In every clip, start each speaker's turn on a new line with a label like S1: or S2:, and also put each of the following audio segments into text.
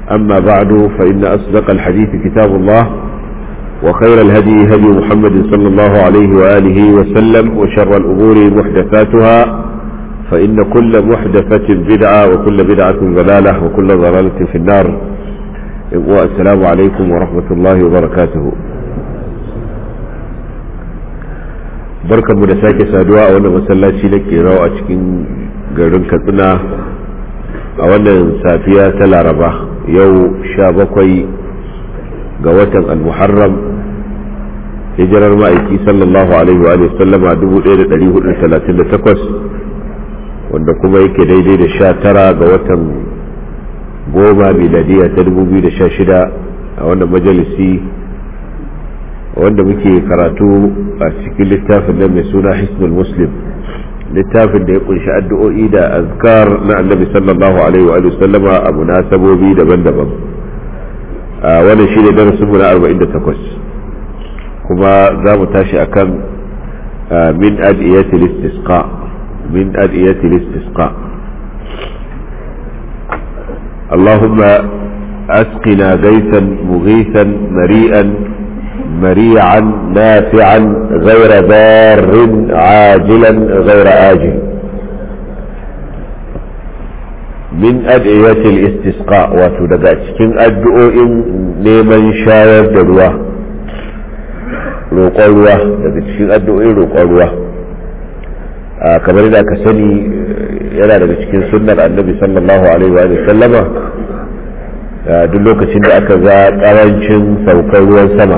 S1: أما بعد فإن أصدق الحديث كتاب الله وخير الهدي هدي محمد صلى الله عليه وآله وسلم وشر الأمور محدثاتها فإن كل محدثة بدعة وكل بدعة ضلالة وكل ضلالة في النار والسلام عليكم ورحمة الله وبركاته barkan mu da sake saduwa a wannan masallaci na kerau a cikin garin katsina a wannan safiya ta laraba yau sha bakwai ga watan al-muharram hijirar ma'aiki sallallahu alaihi wa sallama 1438 wanda kuma yake daidai da sha tara ga watan goma miladiya ta 2016 a wannan majalisi wanda muke karatu a cikin littafin nan mai suna hisnul muslim littafin da ya kunshi addu'o'i da azkar na annabi sallallahu alaihi wa sallama a munasabobi daban-daban a wannan shi ne darasinmu na 48 kuma za mu tashi akan min adiyatil istisqa min adiyatil istisqa اللهم أسقنا غيثا مغيثا مريئا مريعا نافعا غير ضار عاجلا غير آجل من أدعية الاستسقاء وتدقى cikin addu'o'in neman shayar da ruwa roƙon ruwa daga cikin addu'o'in roƙon ruwa kamar da ka sani yana daga cikin sunnar annabi sallallahu alaihi wa sallama duk lokacin da aka ga ƙarancin saukar ruwan sama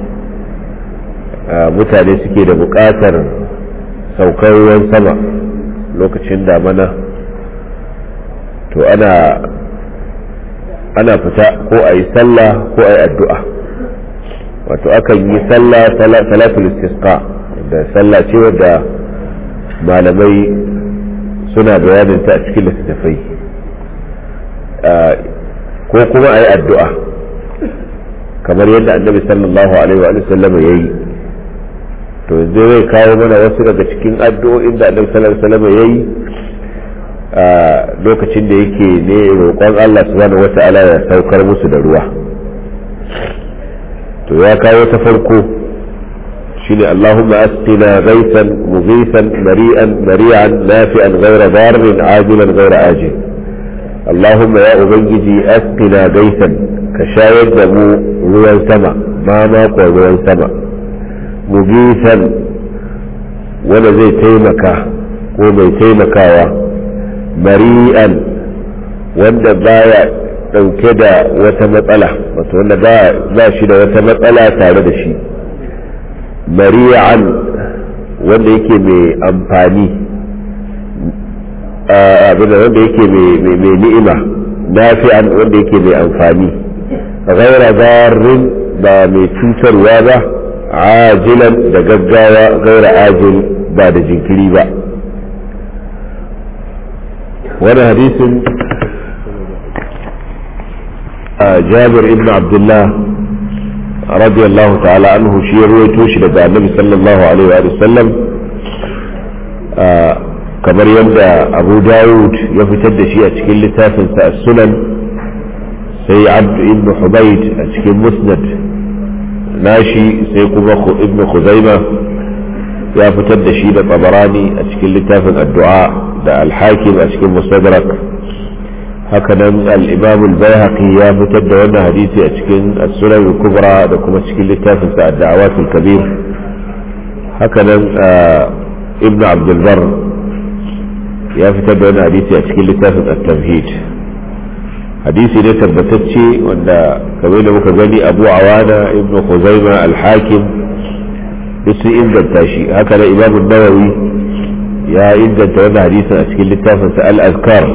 S1: mutane suke da buƙatar saukar ruwan sama lokacin damana to ana ana fita ko a yi sallah ko a yi addu'a wato akan yi sallah salatul istisqa da sallah ce wadda malamai suna bayaninta a cikin littattafai ko kuma a yi addu'a kamar yadda annabi sallallahu alaihi wa sallam ya yi to yanzu zai kawo mana wasu daga cikin addu'o'in da annabi sallallahu alaihi wasallam yayi a lokacin da yake ne roƙon Allah subhanahu wata'ala ya saukar musu da ruwa to ya kawo ta farko shine Allahumma asqina ghaythan mughithan mari'an mari'an nafi'an ghayra darrin ajilan ghayra ajil Allahumma ya ubangiji asqina ghaythan ka shayar da mu ruwan sama ma ma ruwan sama mugisan wanda zai taimaka ko mai taimakawa mari'an wanda baya dauke da wata matsala wato wanda ba shi da wata matsala tare da shi mari'an wanda yake mai amfani abin da wanda yake mai ni'ima nafi'an wanda yake mai amfani ghaira zarin ba mai cutarwa ba ajilan da gaggawa gaira ajil ba da jinkiri ba wani hadisin jabir ibn abdullah radiyallahu ta'ala anhu shi ya ruwaito shi daga annabi sallallahu alaihi wa sallam kamar yadda abu dawud ya fitar da shi a cikin littafinsa a sunan sai abdu ibn hubaid a cikin musnad nashi sai kuma ibn khuzaima ya fitar da shi da tabarani a cikin littafin addu'a da alhakim a cikin mustadrak hakanan al-imam al-bayhaqi ya fitar da wannan hadisi a cikin as-sunan al-kubra da kuma cikin littafin sa ad-da'awat al-kabir hakanan ibn abd al-bar ya fitar da wannan hadisi a cikin littafin at-tamhid hadisi ne tabbatacce wanda kamar da muka gani abu awana ibn khuzaima al-hakim duk sun inganta shi haka da imam nawawi ya inganta wannan hadisin a cikin littafin sa al-azkar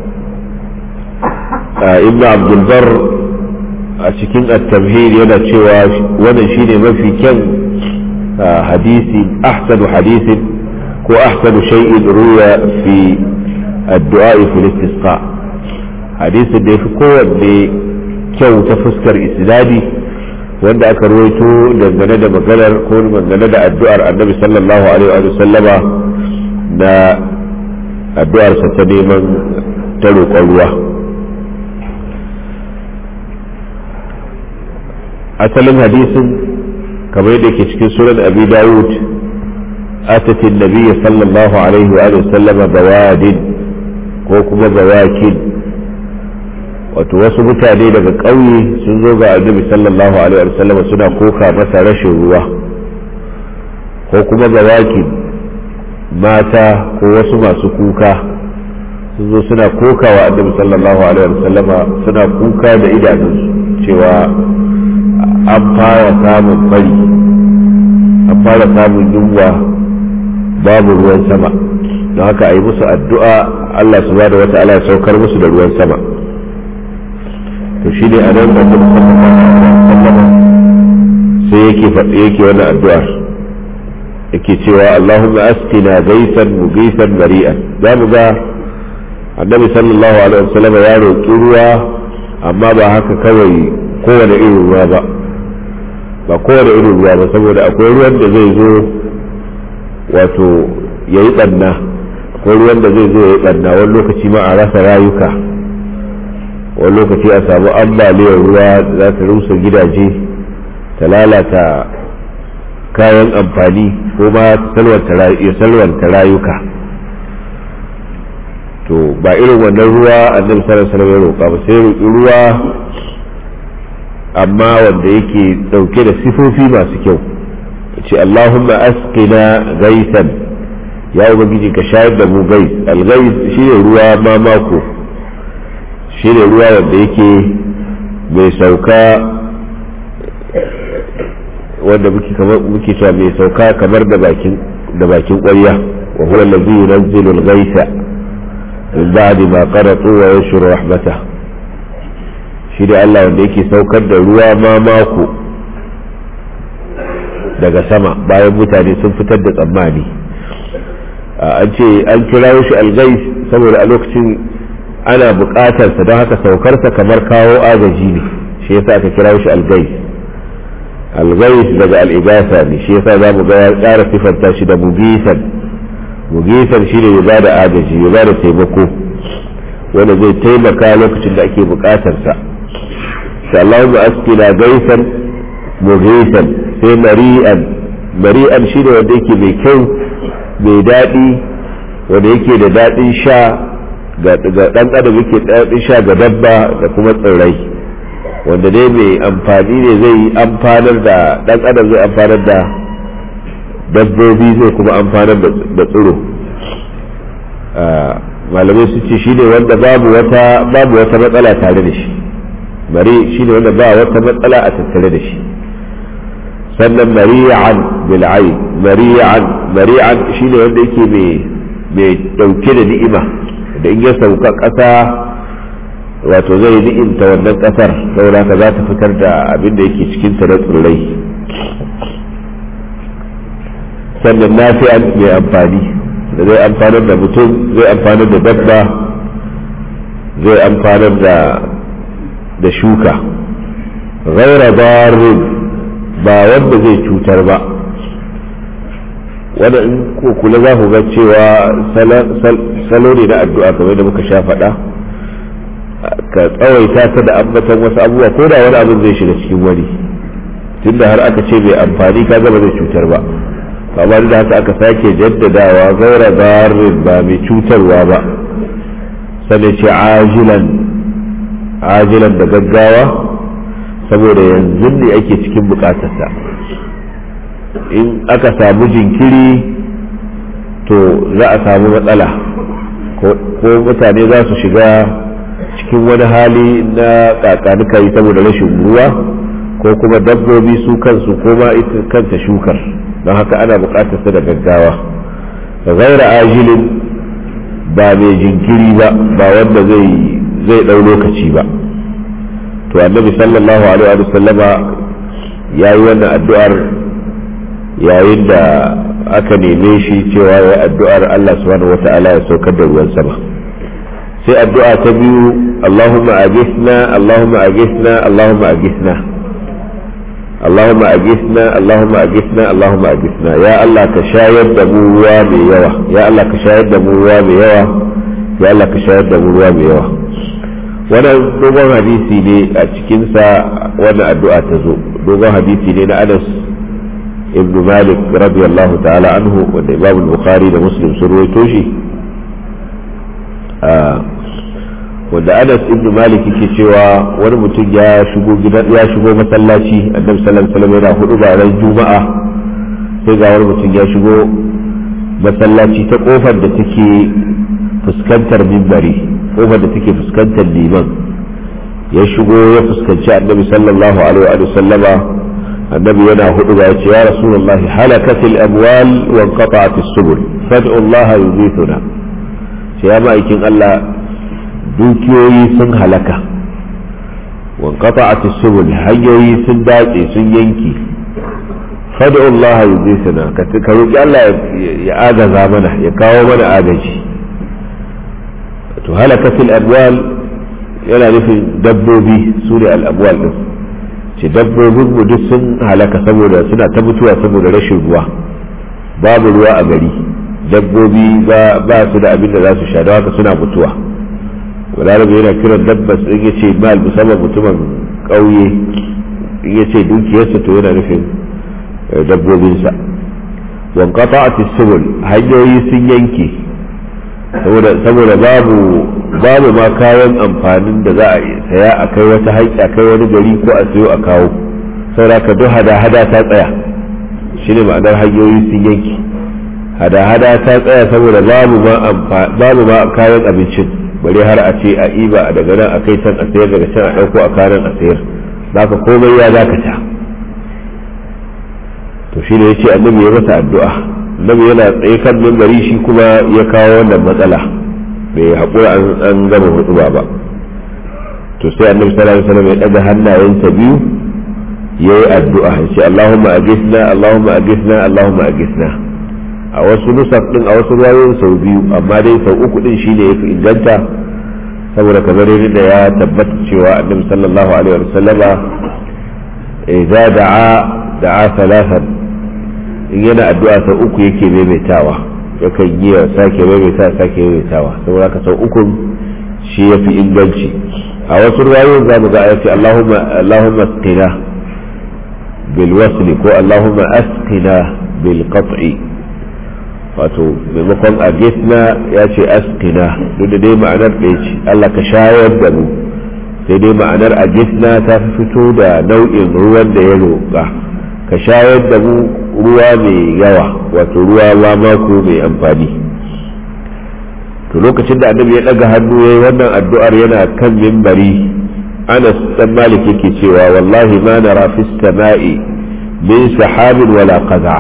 S1: ibn abdul bar a cikin at-tamhid yana cewa wannan shine mafi kyan hadisi ahsanu hadisin ko ahsanu shay'in ruya fi addu'a fi istisqa hadisin da yafi kowanne kyau ta fuskar isnadi wanda aka rawaito dangane da maganar ko dangane da addu'ar annabi sallallahu alaihi wa sallama na addu'arsa ta neman ta roƙon ruwa asalin hadisin kamar yadda ke cikin sunan abi dawud atatin nabiyya sallallahu alaihi wa sallama bawadin ko kuma bawakin wato wasu mutane daga ƙauye sun zo ga annabi sallallahu alaihi wa sallama suna koka masa rashin ruwa ko kuma bawakin mata ko wasu masu kuka sun zo suna koka wa annabi sallallahu alaihi wa sallama suna kuka da idanunsu cewa an fara samun fari an fara samun yunwa babu ruwan sama don haka a yi musu addu'a Allah su da wata ala saukar musu da ruwan sama to shi ne a nan da sai yake faɗi yake wani addu'ar yake cewa Allahumma askina gaisan mugisan mari'an za mu ga annabi sallallahu alaihi wasallam ya roƙi ruwa amma ba haka kawai kowane irin ruwa ba ba kowane irin ruwa ba saboda akwai ruwan da zai zo wato ya yi ɓanna akwai ruwan da zai zo ya yi ɓanna wani lokaci ma a rasa rayuka wani lokaci a samu ambaliyar ruwa za ta rusa gidaje ta lalata kayan amfani ko ma ya salwanta rayuka to ba irin wannan ruwa annabi sallallahu alaihi wasallam ya roƙa ba sai roƙi ruwa amma wanda yake dauke da sifofi masu kyau ce Allahumma asqina gaisan ya ubangiji ka shayar da mu gais algais shine ruwa mamako shine ruwa wanda yake mai sauka wanda muke kamar muke cewa mai sauka kamar da bakin da bakin ƙwarya wa huwa allazi yunzilu al-ghaitha min ba'di ma qaratu wa yashru rahmatah shi da Allah wanda yake saukar da ruwa ma mako daga sama bayan mutane sun fitar da tsammani an ce an kira shi algais saboda a lokacin ana buƙatarsa don haka saukarsa kamar kawo agaji ne shi yasa aka kira shi algais algais daga al'igasa ne shi yasa za mu ga ya ƙara sifanta shi da mugisan mugisan shi ne ya ba da agaji ya ba da taimako wanda zai taimaka lokacin da ake buƙatarsa sai Allahumma askina gaisan mughisan sai mari'an mari'an shine wanda yake mai kyau mai daɗi wanda yake da daɗin sha ga ɗan adam yake daɗin sha ga dabba da kuma tsirrai wanda dai mai amfani ne zai amfanar da ɗan adam zai amfanar da dabbobi zai kuma amfanar da tsiro malamai su ce shine wanda babu wata babu wata matsala tare da shi bari shi ne wanda ba wata matsala a tattare da shi sannan mari'an bil'ai mari'an mari'an shi ne wanda yake mai dauke da ni'ima da in ya sauka ƙasa wato zai ni'imta wannan ƙasar saboda ka za ta fitar da abin da yake cikin ta na tsirrai sannan nafi'an mai amfani da zai amfanar da mutum zai amfanar da dabba zai amfanar da da shuka ghaira darin ba wanda zai cutar ba wanda in ko kula za ku ga cewa salo ne na addu'a kamar da muka sha faɗa ka tsawaita ta da ambatan wasu abubuwa ko da wani abin zai shiga cikin wani tunda har aka ce mai amfani ka gaba zai cutar ba amma da haka aka sake jaddadawa gaira darin ba mai cutarwa ba sai ce ajilan ajilan da gaggawa saboda yanzu ne ake cikin bukatarsa in aka samu jinkiri to za a samu matsala ko mutane za su shiga cikin wani hali na kakanuka yi saboda rashin ruwa ko kuma dabbobi su kansu ko ma ita kanta shukar don haka ana bukatarsa da gaggawa gaira ajilin ba mai jinkiri ba ba wanda zai zai ɗau lokaci ba to annabi sallallahu alaihi wa sallama ya yi wannan addu'ar yayin da aka neme shi cewa ya addu'ar Allah subhanahu wata'ala ya saukar da ruwan sama sai addu'a ta biyu Allahumma agisna Allahumma agisna Allahumma agisna اللهم أجثنا اللهم أجثنا اللهم أجثنا يا الله كشاهد دمو ruwa mai yawa ya Allah ka shayar da mu ruwa mai yawa ya Allah ka shayar da mu ruwa mai yawa wannan dogon hadisi ne a cikinsa wannan addu'a ta zo dogon hadisi ne na anas ibn malik radiyallahu ta'ala anhu wanda imam bukhari da muslim sun ruwaito shi wanda anas ibn malik yake cewa wani mutum ya shigo gidan ya shigo masallaci annabi sallallahu alaihi wasallam yana hudu ba ran juma'a sai ga wani mutum ya shigo masallaci ta kofar da take fuskantar mimbari kofar da take fuskantar liman ya shigo ya fuskanci annabi sallallahu alaihi wa sallama annabi yana hudu ba ya ce ya rasulullahi halakatil amwal wa inqata'at as-subul fad'u Allah yuzithuna ce ya ma'aikin Allah dukiyoyi sun halaka wa inqata'at as-subul hanyoyi sun dace sun yanki fad'u Allah yuzithuna ka roki Allah ya agaza mana ya kawo mana agaji to halakatil amwal yana nufin dabbobi su ne al'amwal din ce dabbobin mu duk sun halaka saboda suna ta mutuwa saboda rashin ruwa babu ruwa a gari dabbobi ba su da abin da za su sha da haka suna mutuwa balarabe yana kiran dabbas in ya ce mal musamman mutumin ƙauye in ya ce dukiyarsa to yana nufin dabbobinsa wankata a tisibul hanyoyi sun yanke saboda babu babu ma kayan amfanin da za a saya a kai wata haƙƙi a kai wani gari ko a sayo a kawo saboda ka duk hada-hada ta tsaya shine ma'anar hanyoyi sun yanki hada-hada ta tsaya saboda babu ma kayan abincin bare har a ce a iba a daga nan a kai can a sayar daga can a ɗauko a kanan a sayar zaka komai ya dakata to shi ne ya ce annabi ya masa addu'a annabi yana tsaye kan mimbari shi kuma ya kawo wannan matsala bai haƙura an gama hutuba ba to sai annabi sallallahu alaihi wasallam ya ɗaga hannayensa biyu ya yi addu'a ya ce Allahumma agisna Allahumma agisna Allahumma agisna a wasu nusaf din a wasu ruwayoyin sau biyu amma dai sau uku din shine ya fi inganta saboda kamar yadda ya tabbata cewa annabi sallallahu alaihi wasallama idza da'a da'a thalathan in yana addu'a sau uku yake maimaitawa yakan yi wa sake maimaita sake maimaitawa saboda ka sau uku shi ya fi inganci a wasu ruwayoyin za mu ga ayati Allahumma Allahumma asqina bil wasli ko Allahumma asqina bil qat'i wato maimakon agisna ya ce asqina duk da dai ma'anar ɗaya ce Allah ka shayar da mu sai dai ma'anar agisna ta fi fito da nau'in ruwan da ya roƙa ka shayar da mu ruwa mai yawa wato ruwa mako mai amfani to lokacin da annabi ya ɗaga hannu ya yi wannan addu'ar yana kan mimbari anas dan malik yake cewa wallahi ma nara fi sama'i min sahabin wala qaza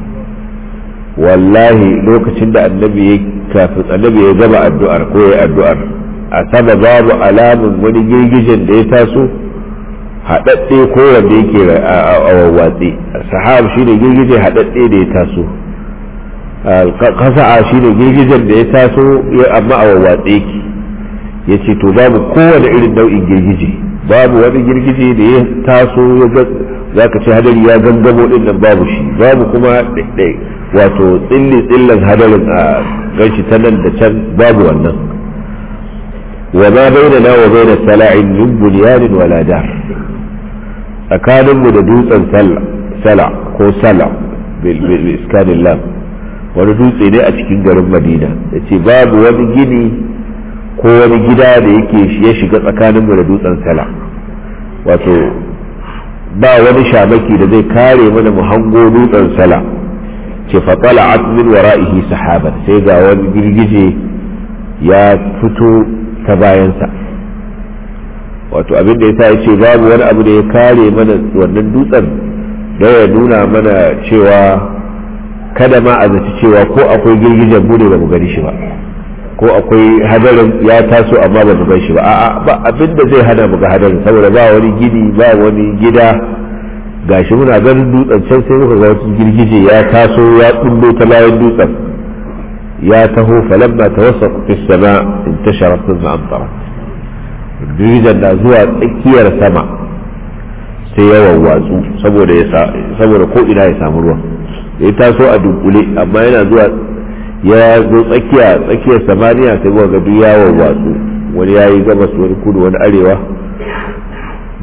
S1: wallahi lokacin da annabi ya kafin annabi ya gaba addu'ar ko ya addu'ar a sama babu alamun wani girgijen da ya taso haɗaɗɗe ko wanda yake a wawwatse sahab shine girgije haɗaɗɗe da ya taso kasa'a shine girgijen da ya taso amma a wawwatse yake ya ce to babu kowane irin nau'in girgije babu wani girgije da ya taso za ka ce hadari ya gangamo din nan babu shi babu kuma wato tsilli tsillan hadarin a ganshi ta nan da can babu wannan wa ma bainana wa baina sala'in min bunyanin wala dar tsakaninmu da dutsen sala ko sala bil iskanin lam wani dutse ne a cikin garin madina ya ce babu wani gini ko wani gida da yake ya shiga tsakaninmu da dutsen sala wato ba wani shamaki da zai kare mana mu hango dutsen sala ce faƙala min wara'ihi sahaban sai ga wani girgije ya fito ta bayansa wato abin da ya sa ya ce babu wani abu da ya kare mana wannan dutsen da ya nuna mana cewa kada ma a zaci cewa ko akwai girgijen mu ne ba mu gani shi ba ko akwai hadarin ya taso amma ba mu gan shi ba a'a ba abin da zai hana mu ga hadarin saboda ba wani gini ba wani gida gashi muna ganin dutsen can sai muka ga wasu girgije ya taso ya kullo ta bayan dutsen ya taho falamma tawassat fi sama intashara thumma amtara girgijen na zuwa tsakiyar sama sai ya wawwatsu saboda ya saboda ko ina ya samu ruwa ya taso a dunkule amma yana zuwa ya zo tsakiya tsakiyar samaniya sai muka ga duk ya wawwatsu wani ya yi gabas wani kudu wani arewa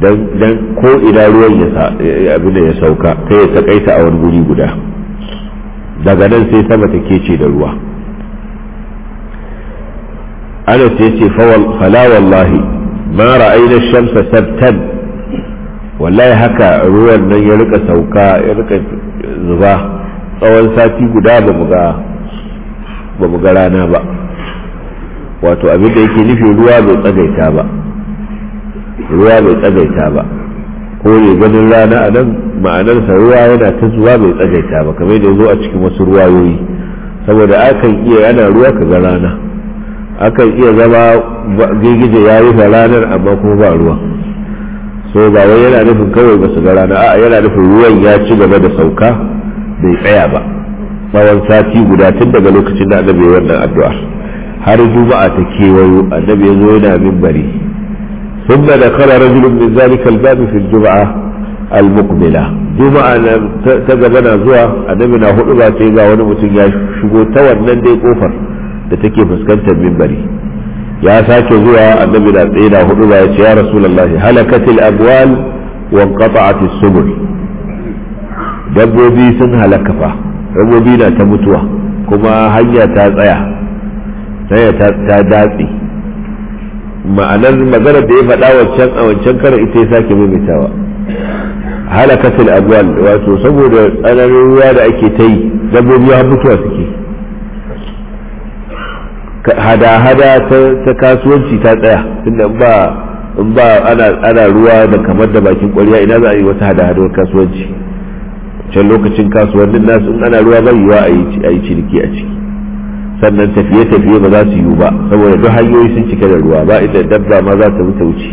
S1: dan ko ina ruwan ya abin da ya sauka kai ya takaita a wani guri guda daga nan sai sama ta kece da ruwa ana sai ce fala wallahi ma ra'ayna shamsa sabtan wallahi haka ruwan nan ya rika sauka ya rika zuba tsawon sati guda ba mu ga ba mu ga rana ba wato abin da yake nufi ruwa bai tsagaita ba ruwa bai tsagaita ba ko ne ganin rana a nan ma'anarsa ruwa yana ta zuwa bai tsagaita ba kamar da zo a cikin wasu ruwayoyi saboda akan iya yana ruwa ka ga rana akan iya zama girgije ya rufe ranar amma kuma ba ruwa so ba wai yana nufin kawai ba su ga rana a'a yana nufin ruwan ya ci gaba da sauka bai tsaya ba tsawon sati guda tun daga lokacin da annabi wannan addu'a har juma'a ta kewayo annabi ya zo yana minbari ثم دخل رجل من ذلك الباب في الجمعة المقبلة جمعة تقبنا زوا النبي na hudu ba sai ga wani mutum ya shigo ta wannan dai kofar da take fuskantar minbari ya sake zuwa annabi na tsaye da hudu ba ya ce ya rasulullah halakatil abwal wa qata'at as-subul dabbobi sun halaka fa dabbobi na ta mutuwa kuma hanya ta tsaya sai ta datse ma'anar maganar da ya faɗa wancan a wancan karar ita ya sake maimaitawa halakatul abwal wato saboda tsananin ruwa da ake ta yi dabbobi har mutuwa suke hada-hada ta kasuwanci ta tsaya tunda ba in ba ana ruwa da kamar da bakin ƙwarya ina za a yi wata hada-hadar kasuwanci can lokacin kasuwannin nasu in ana ruwa bai yiwa a yi ciniki a ciki sannan tafiye-tafiye ba za su yiwu ba saboda duk hanyoyi sun cike da ruwa ba inda dabba ma za ta wuce wuce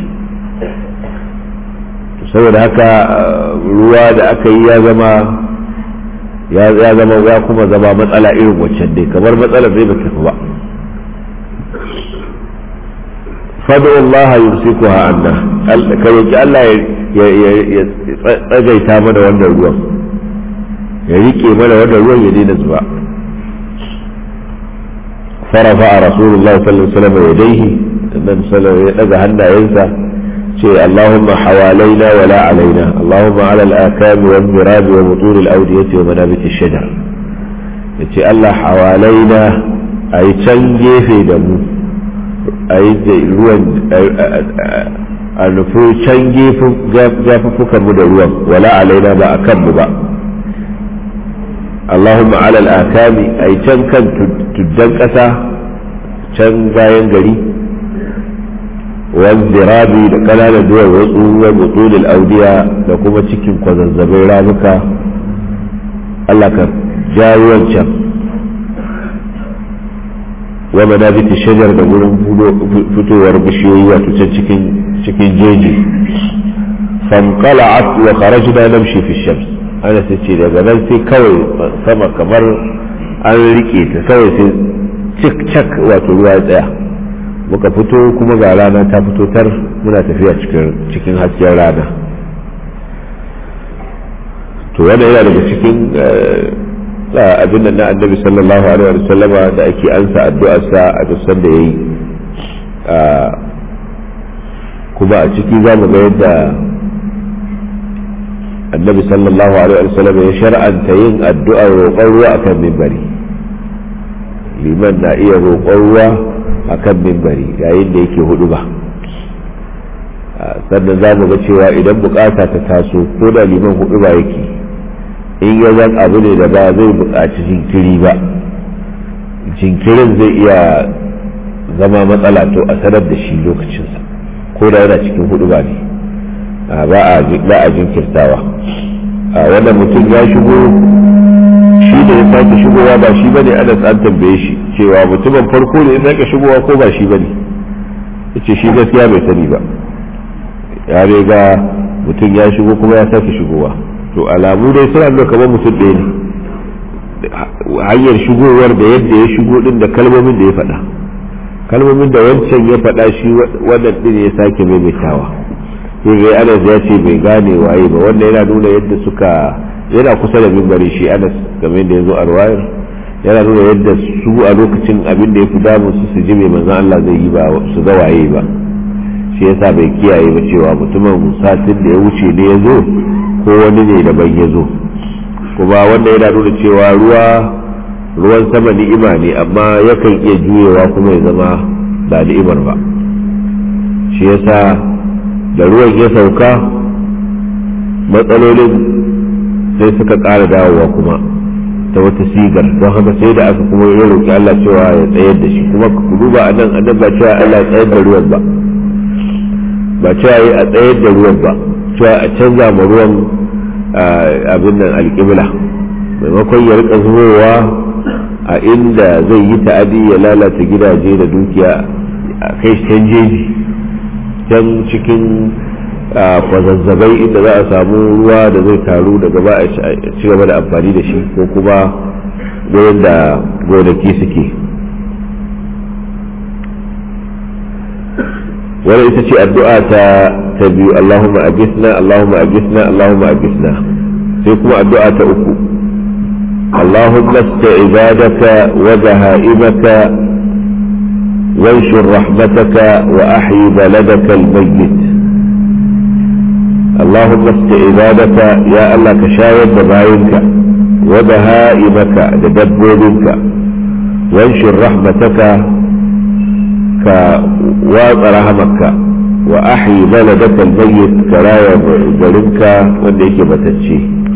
S1: saboda haka ruwa da aka yi ya zama ya zama ya kuma zama matsala irin waccan dai kamar matsalar zai ba tafi ba fadu Allah yumsikuha anna ka roki Allah ya tsagaita mana wannan ruwan ya rike mana wannan ruwan ya daina zuba فرفع رسول الله صلى الله عليه وسلم يديه النبي صلى الله عليه وسلم هنا ينسى شيء اللهم حوالينا ولا علينا اللهم على الآكام والمراب وبطول الأودية ومنابت الشجر yace Allah hawalaina a yi can gefe da mu a yi ruwan a nufi can gefen mu da ruwan wala alaina ba a kanmu ba Allahumma alal akami a yi can kan tuddan ƙasa can bayan gari wanzirabi da ƙananan duwar wasu wa butulil audiya da kuma cikin kwazazzabai ramuka Allah ka ja ruwan can wa manabiti shajar da wurin fitowar bishiyoyi wato can cikin jeji fanqala'at wa kharajna namshi fi shams ana sai ce daga nan sai kawai sama kamar an rike ta kawai sai cik cak wato ruwa ya tsaya muka fito kuma ga rana ta fito tar muna tafiya cikin hasken rana to wannan yana daga cikin abin da na annabi sallallahu alaihi wa sallama da ake ansa addu'arsa a dusan da yayi kuma a ciki za mu ga yadda annabi sallallahu alaihi wasallam ya shar'anta yin addu'ar roƙon ruwa akan mimbari liman na iya roƙon ruwa akan mimbari yayin da yake hudu ba sannan za mu ga cewa idan bukata ta taso ko da liman hudu ba yake in ya zan abu ne da ba zai buƙaci jinkiri ba jinkirin zai iya zama matsala to a sanar da shi lokacinsa ko da yana cikin hudu ba ne ba a jinkirtawa wannan mutum ya shigo shi da ya sake shigowa ba shi bane ana an tambaye shi cewa mutumin farko ne ya sake shigowa ko ba shi bane yace shi gaskiya bai sani ba ya riga mutum ya shigo kuma ya sake shigowa to alamu dai suna nuna kamar mutum ɗaya ne hanyar shigowar da yadda ya shigo din da kalmomin da ya faɗa kalmomin da wancan ya faɗa shi wannan din ya sake maimaitawa sai ga anas ya ce bai gane waye ba wannan yana nuna yadda suka yana kusa da mimbari shi anas game da ya zo a ruwayar yana nuna yadda su a lokacin abin da ya fi damun su su ji mai manzan Allah zai yi ba su ga waye ba shi yasa bai kiyaye ba cewa mutumin satin da ya wuce ne ya zo ko wani ne daban ya zo kuma wanda yana nuna cewa ruwa ruwan sama ni'ima ne amma yakan iya juyewa kuma ya zama ba ni'imar ba shi yasa da ruwan ya sauka matsalolin sai suka ƙara dawowa kuma ta wata sigar don haka sai da aka kuma ya roƙi Allah cewa ya tsayar da shi kuma ku duba a nan annan ba cewa Allah ya tsayar da ruwan ba ba cewa yi a tsayar da ruwan ba cewa a canza ma ruwan abin nan alƙibla maimakon ya rika zubowa a inda zai yi ta'adi ya lalata gidaje da dukiya a kai can jeji can cikin kwazazzabai inda za a samu ruwa da zai taru daga ba a ci gaba da amfani da shi ko kuma wurin da gonaki suke wani ita ce addu'a ta ta biyu Allahumma agisna Allahumma agisna Allahumma agisna sai kuma addu'a ta uku اللهم است عبادك وبهائمك وانشر رحمتك وأحيي بلدك الميت اللهم است عبادك يا الله كشاهد بباينك وبهائمك لدبوبك وانشر رحمتك كواط رحمك وأحيي بلدك الميت كرايا جرمك وانديك بتتشي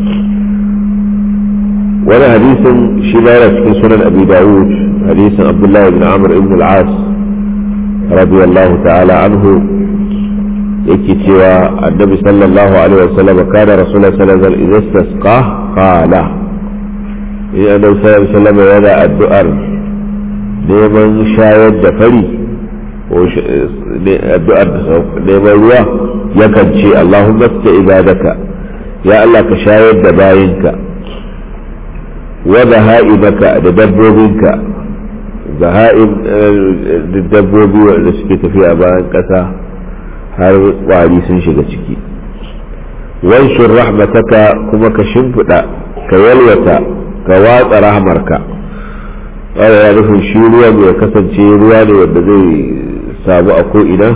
S1: ولا حديث شمالة في سنن أبي داود حديث عبد الله بن عمرو بن العاص رضي الله تعالى عنه yake cewa annabi sallallahu alaihi wasallam kana rasulullah sallallahu alaihi wasallam idan istasqa qala in annabi sallallahu alaihi wasallam yana addu'ar neman shayar da fari ko addu'ar neman ruwa yakan ce Allahumma sta ibadaka ya Allah ka shayar da bayinka wa baha'imaka da dabbobinka baha'im da dabbobi wanda suke tafiya bayan ƙasa har ƙwari sun shiga ciki wanshin rahmataka kuma ka shimfiɗa ka yalwata ka watsa rahmarka wanda ya nufin shi ruwa mai kasance ruwa ne wanda zai samu a ko'ina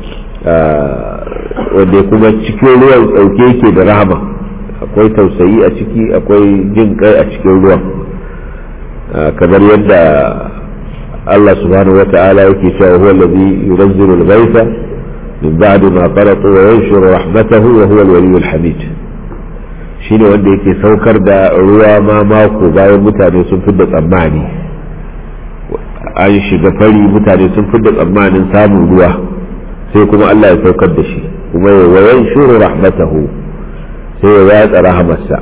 S1: wanda kuma cikin ruwan ɗauke yake da rahama akwai tausayi a ciki akwai jin kai a cikin ruwan kamar yadda Allah subhanahu wa ta'ala yake cewa huwa allazi yunazzilu al-ghaytha من بعد ما قرطوا وينشر رحمته وهو الولي الحميد shine wanda yake saukar da ruwa ma mako bayan mutane sun fi da tsammani an shiga fari mutane sun fi da tsammanin samun ruwa sai kuma Allah ya saukar da shi kuma ya wayan shuru rahmatahu sai ya yatsa rahamarsa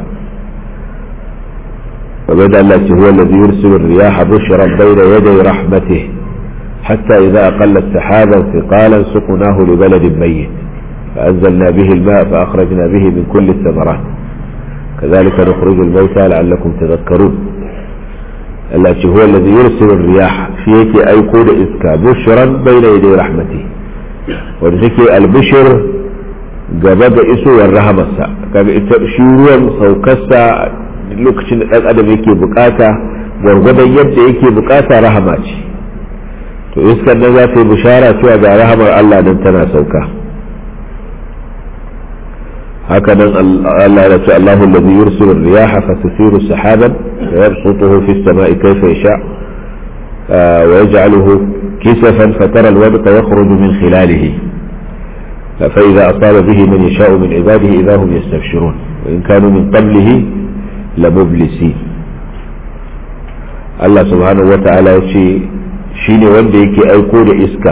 S1: kamar da Allah ce huwa allazi yursilu riyaha bushran bayna yaday rahmatihi حتى إذا أقلت سحابا ثقالا سقناه لبلد ميت فأنزلنا به الماء فأخرجنا به من كل الثمرات كذلك نخرج الموتى لعلكم تذكرون التي هو الذي يرسل الرياح فيك أي قول إذكا بشرا بين يدي رحمته ونسكي البشر gaba da isowar rahamarsa kaga ita shi ruwan saukarsa lokacin da ɗan adam yake bukata gwargwadon yadda yake bukata rahama ce to iskar nan za ta yi bishara cewa ga rahamar Allah nan tana sauka haka nan Allah ya ce Allahu alladhi yursilu ar-riyaha fatusiru sahaban wa yabsutuhu fi as-sama'i kayfa yasha wa yaj'aluhu kisafan fatara al-wadqa yakhruju min khilalihi فإذا أصاب به من يشاء من عباده إذا هم يستبشرون وإن كانوا من قبله لمبلسين الله سبحانه وتعالى يقول shine wanda yake aiko da iska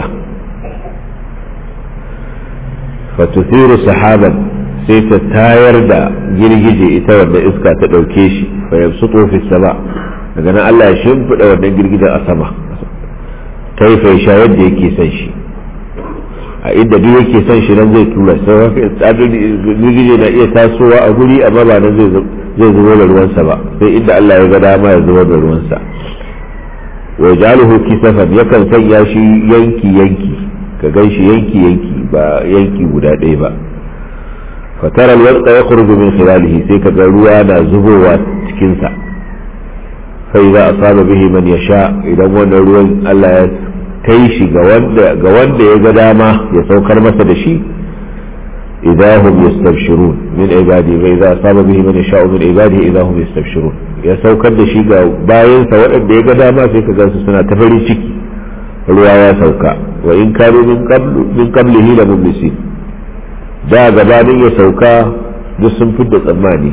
S1: fatuthiru sahaban sai ta tayar da girgije ita wanda iska ta ɗauke shi fa yabsutu fi sama daga nan Allah ya shimfiɗa wannan girgijen a sama kaifa sha yadda yake son shi a inda duk yake son shi nan zai tura sai girgije na iya tasowa a guri amma ba nan zai zubo da ruwansa ba sai inda Allah ya ga dama ya zubo da ruwansa wa jaluhu kisafan yakan sanya shi yanki yanki ka gan shi yanki yanki ba yanki guda ɗaya ba fatara alwarqa yakhruju min khilalihi sai ka ga ruwa na zubowa cikin sa fa idza asaba bihi man yasha idan wannan ruwan Allah ya kai shi ga wanda ya ga dama ya saukar masa da shi idahum yastabshirun min ibadi wa idza asaba bihi man yasha'u min ibadihi idahum yastabshirun ya saukar da shi ga bayansa waɗanda ya ga dama sai ka gansu suna ta farin ciki ruwa ya sauka wa in kanu min qablu min qablihi la mublisin da gabanin ya sauka duk sun fidda tsammani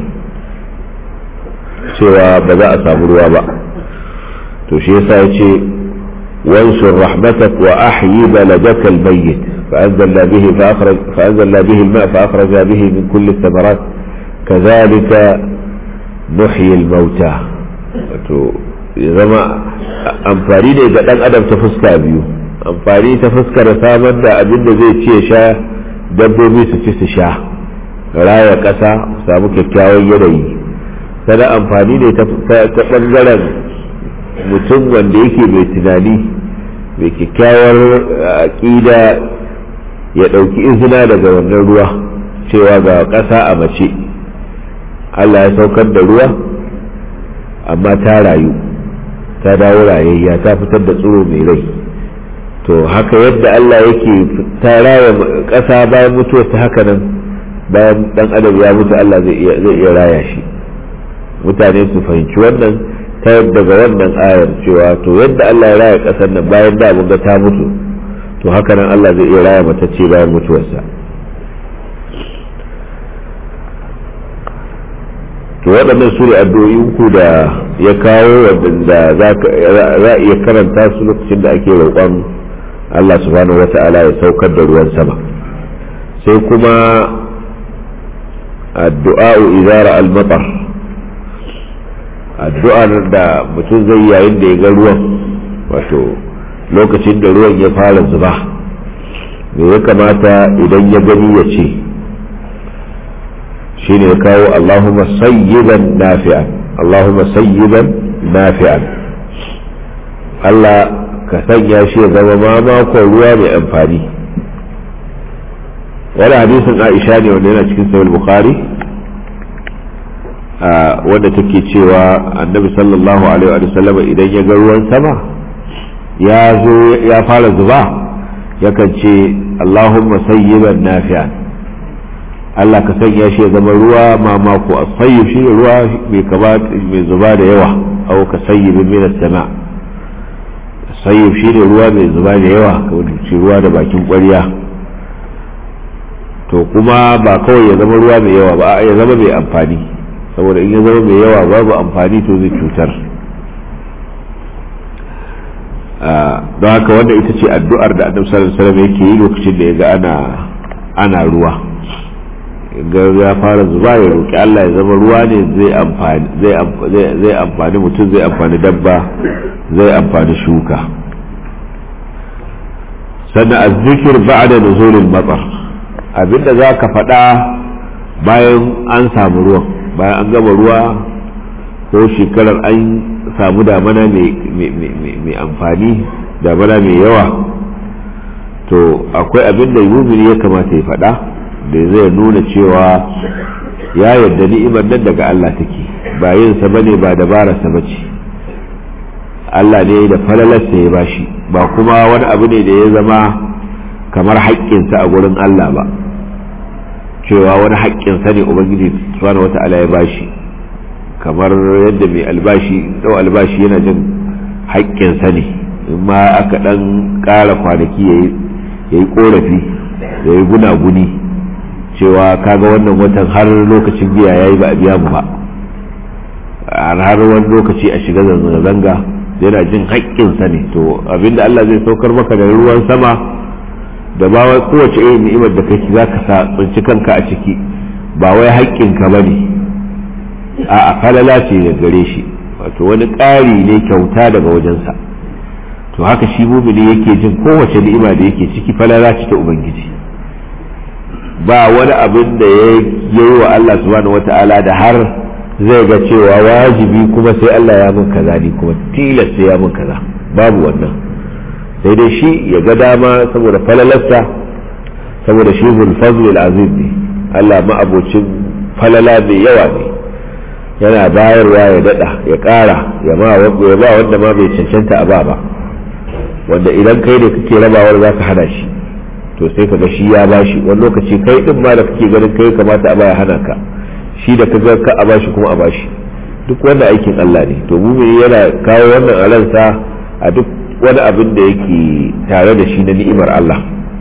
S1: cewa ba za a samu ruwa ba to shi yasa ya ce wansur rahmatak wa ahyi baladaka almayyit فأنزلنا به فأخرج فأنزلنا به الماء فأخرج به من كل الثمرات كذلك نحيي الموتى zama amfani ne ga ɗan adam ta fuska biyu amfani ta fuskar samar da abin da zai ce sha dabbobi su ci su sha raya ƙasa samu kyakkyawan yanayi sana amfani ne ta ɓangaren mutum wanda yake mai tunani mai kyakkyawar aƙida ya ɗauki izina daga wannan ruwa cewa ga ƙasa a mace Allah ya saukar da ruwa amma ta rayu ta dawo rayayya ta fitar da tsoro mai rai to haka yadda Allah yake ta raya ƙasa bayan mutuwar ta haka nan bayan ɗan adam ya mutu Allah zai iya raya shi mutane su fahimci wannan ta daga wannan ayar cewa to yadda Allah ya raya ƙasar nan bayan da mun ga ta mutu to haka nan Allah zai iya raya matacce bayan mutuwarsa to waɗannan su ne addu'o'i uku da ya kawo waɗanda za a iya karanta su lokacin da ake roƙon Allah subhanahu wa ta'ala ya saukar da ruwan sama sai kuma addu'a'u izara al-matar addu'ar da mutum zai yayin da ya ga ruwan wato lokacin da ruwan ya fara zuba me ya kamata idan ya gani ya ce shine ya kawo Allahumma sayyiban nafi'an Allahumma sayyiban nafi'an Allah ka sanya shi ya zama mamakon ruwa mai amfani wani hadisin Aisha ne wanda yana cikin sahih Bukhari wanda take cewa annabi sallallahu alaihi wa sallam idan ya ga ruwan sama ya zo ya fara zuba yakan ce Allahumma sayyiban nafi'an Allah ka sanya shi ya zama ruwa mamako a sayyib shi ruwa mai kaba mai zuba da yawa au ka sayyibin min sama sayyib shi ne ruwa mai zuba da yawa kamar shi ruwa da bakin ƙwarya to kuma ba kawai ya zama ruwa mai yawa ba ya zama mai amfani saboda in ya zama mai yawa babu amfani to zai cutar don haka wanda ita ce addu'ar da annabi sallallahu alaihi wasallam yake yi lokacin da ya ga ana ana ruwa ga ya fara zuba ya roki Allah ya zama ruwa ne zai amfani zai amfani mutum zai amfani dabba zai amfani shuka sannan azzikir ba'da nuzulil matar abinda za ka faɗa bayan an samu ruwan bayan an gama ruwa ko shekarar an samu damana mai amfani damana mai yawa to akwai abinda yumini ya kamata ya faɗa da zai nuna cewa ya yarda ni'imar nan daga Allah take ba yin sa bane ba dabararsa bace Allah ne da falalarsa ya bashi ba kuma wani abu ne da ya zama kamar haƙƙinsa a gurin Allah ba cewa wani haƙƙinsa ne ubangiji subhanahu wata'ala ya bashi kamar yadda mai albashi ɗau albashi yana jin haƙƙinsa ne in ma aka ɗan ƙara kwanaki ya yi ƙorafi ya yi gunaguni cewa kaga wannan watan har lokacin biya ya yi ba a biya mu ba har wani lokaci a shiga zanga-zanga yana jin haƙƙinsa ne to abinda Allah zai saukar maka da ruwan sama da ba wai kowace irin ni'imar da kake za ka sa tsinci kanka a ciki ba wai haƙƙinka ba ne a falala ce da gare shi wato wani ƙari ne kyauta daga wajensa to haka shi mumini yake jin kowace ni'ima da yake ciki falala ce ta ubangiji ba wani abin da ya yi wa Allah subhanahu wata'ala da har zai ga cewa wajibi kuma sai Allah ya mun kaza ni kuma tilas sai ya mun kaza babu wannan sai dai shi ya ga dama saboda falalarsa saboda shi zulfazl azim ne Allah ma'abocin falala mai yawa ne yana bayarwa ya dada ya kara ya ba wanda ma bai cancanta a ba ba wanda idan kai da kake rabawar za ka hana shi to sai ka ga shi ya bashi wani lokaci kai din ma da kake ganin kai kamata a baya hana ka shi da ka ga ka a bashi kuma a bashi duk wanda aikin Allah ne to mumini yana kawo wannan a ransa a duk wani abin da yake tare da shi na ni'imar Allah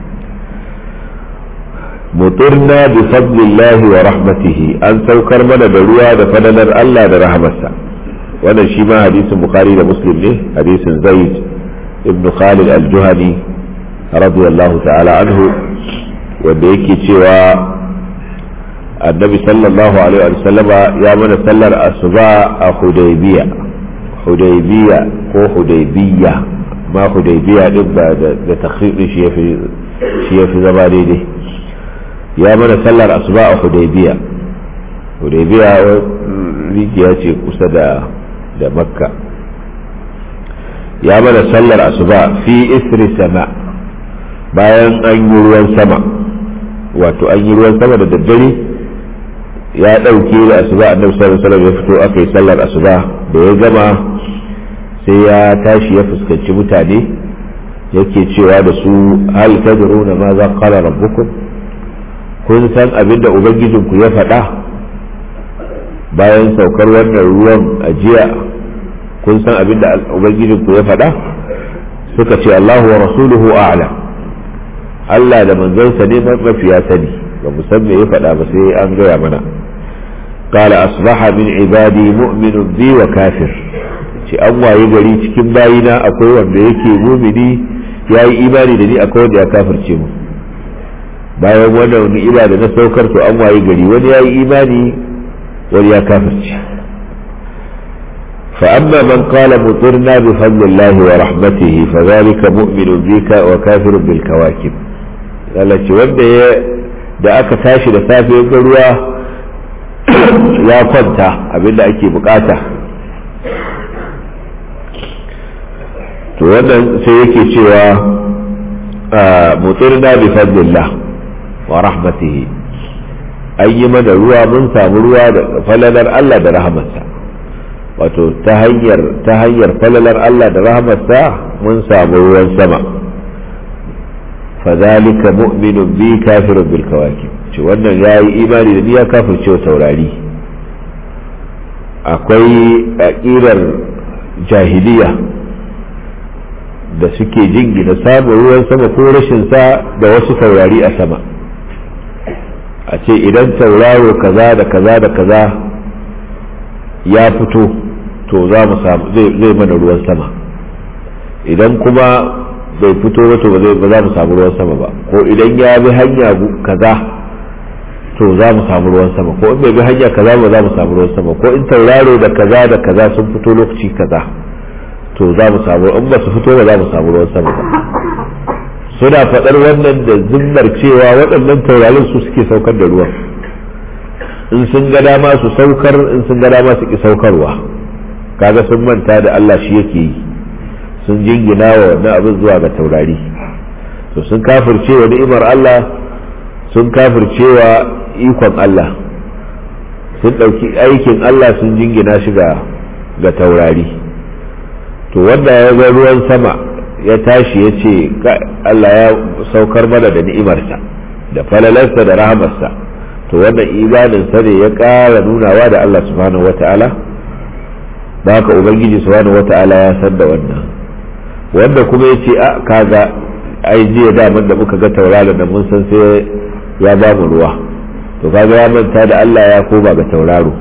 S1: mutirna bi fadlillahi wa rahmatihi an saukar mana da ruwa da fadalar Allah da rahamarsa wannan shi ma hadisin bukhari da muslim ne hadisin zaid ibn khalid al-juhani radiyallahu ta'ala anhu wanda yake cewa annabi sallallahu alaihi wa sallama ya mana sallar asuba a hudaybiya hudaybiya ko hudaybiya ma hudaybiya din ba da takhribi shi yafi shi yafi zama daidai ya mana sallar asuba a hudaybiya hudaybiya rijiya ce kusa da da makka ya mana sallar asuba fi isri sama bayan an yi ruwan sama wato an yi ruwan sama da daddare ya ɗauke da asuba annabi sallallahu alaihi wasallam ya fito aka yi sallar asuba da ya gama sai ya tashi ya fuskanci mutane yake cewa da su hal tadruna ma za qala rabbukum kun san abin da ubangijinku ya faɗa bayan saukar wannan ruwan ajiya kun san abin da ubangijinku ya faɗa suka ce Allahu wa rasuluhu a'lam Allah da manzansa ne mafiya sani ba mu san me ya faɗa ba sai an gaya mana qala asbaha min ibadi mu'minun bi wa kafir ce an waye gari cikin bayina akwai wanda yake mumini yayi imani da ni akwai wanda ya kafirce mu bayan wannan ni'ima da na saukar to an waye gari wani yayi imani wani ya kafirce فأما من قال مطرنا بفضل الله ورحمته فذلك مؤمن بك وكافر بالكواكب التي wanda da aka tashi da safe ga ruwa ya kwanta abinda ake bukata to wannan sai yake cewa mutirna bi fadlillah wa rahmatihi an yi mana ruwa mun samu ruwa da falalar Allah da rahamarsa wato ta hanyar ta hanyar falalar Allah da rahamarsa mun samu ruwan sama fadhalika mu'minun bi kafirun bil kawakib ce wannan yayi imani da ni ya kafirce wa taurari akwai aƙirar jahiliya da suke jingina samun ruwan sama ko rashin sa da wasu taurari a sama a ce idan tauraro kaza da kaza da kaza ya fito to za mu samu zai mana ruwan sama idan kuma bai fito ba to ba za mu samu ruwan sama ba ko idan ya bi hanya kaza to za mu samu ruwan sama ko in bai bi hanya kaza ba za mu samu ruwan sama ko in tauraro da kaza da kaza sun fito lokaci kaza to za mu samu in ba su fito ba za mu samu ruwan sama ba suna faɗar wannan da zimmar cewa waɗannan taurarin su suke saukar da ruwan in sun ga dama su saukar in sun ga dama su ki saukarwa kaga sun manta da Allah shi yake yi sun jingina wa wannan abin zuwa ga taurari to sun kafirce wa ni'imar Allah sun kafirce wa ikon Allah sun ɗauki aikin Allah sun jingina shi ga ga taurari to wanda ya ga ruwan sama ya tashi ya ce Allah ya saukar mana da ni'imarsa da falalarsa da rahamarsa to wannan imaninsa ne ya ƙara nunawa da Allah subhanahu wata'ala ba haka ubangiji subhanahu wata'ala ya san da wannan wanda kuma ya ce a kaga ai jiya daman da muka ga tauraro da mun san sai ya ba mu ruwa to kaga ya manta da Allah ya koma ga tauraro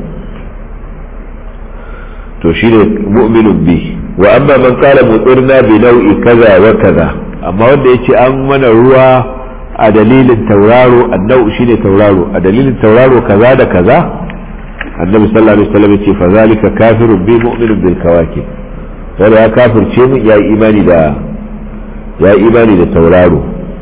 S1: to shine mu'minun bi wa amma man qala mutirna bi nau'i kaza wa kaza amma wanda yace an mana ruwa a dalilin tauraro annau shine tauraro a dalilin tauraro kaza da kaza annabi sallallahu alaihi wasallam yace fa zalika kafirun bi mu'minun bil kawakib wanda ya kafirce mu ya imani da ya imani da tauraro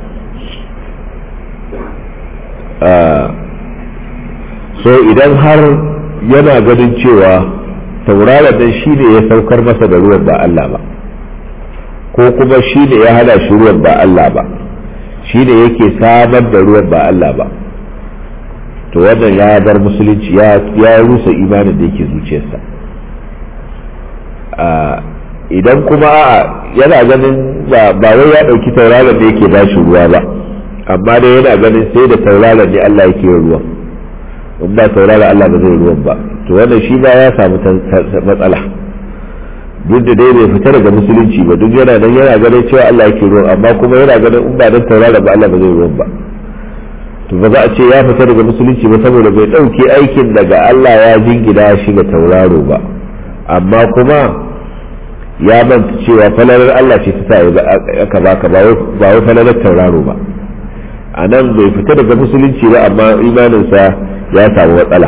S1: so idan har yana ganin cewa tauraron nan shi ne ya saukar masa da ruwan ba Allah ba ko kuma shi ne ya hana shi ruwan ba Allah ba shi ne yake samar da ruwan ba Allah ba to wannan ya bar musulunci ya rusa imanin da yake zuciyarsa idan kuma a'a yana ganin ba wai ya ɗauki tauraron da yake bashi ruwa ba amma dai yana ganin sai da tauraron ne Allah yake yin ruwan in ba tauraron Allah ba zai ruwan ba to wannan shi ba ya samu matsala duk da dai bai fita daga musulunci ba duk yana nan yana ganin cewa Allah yake ruwan amma kuma yana ganin in ba dan tauraron ba Allah ba zai ruwan ba to ba za a ce ya fita daga musulunci ba saboda bai ɗauke aikin daga Allah ya jingina shi ga tauraro ba amma kuma ya manta cewa falalar Allah ce ta sa aka baka ba wai falalar tauraro ba a nan bai fita daga musulunci ba amma imaninsa ya samu matsala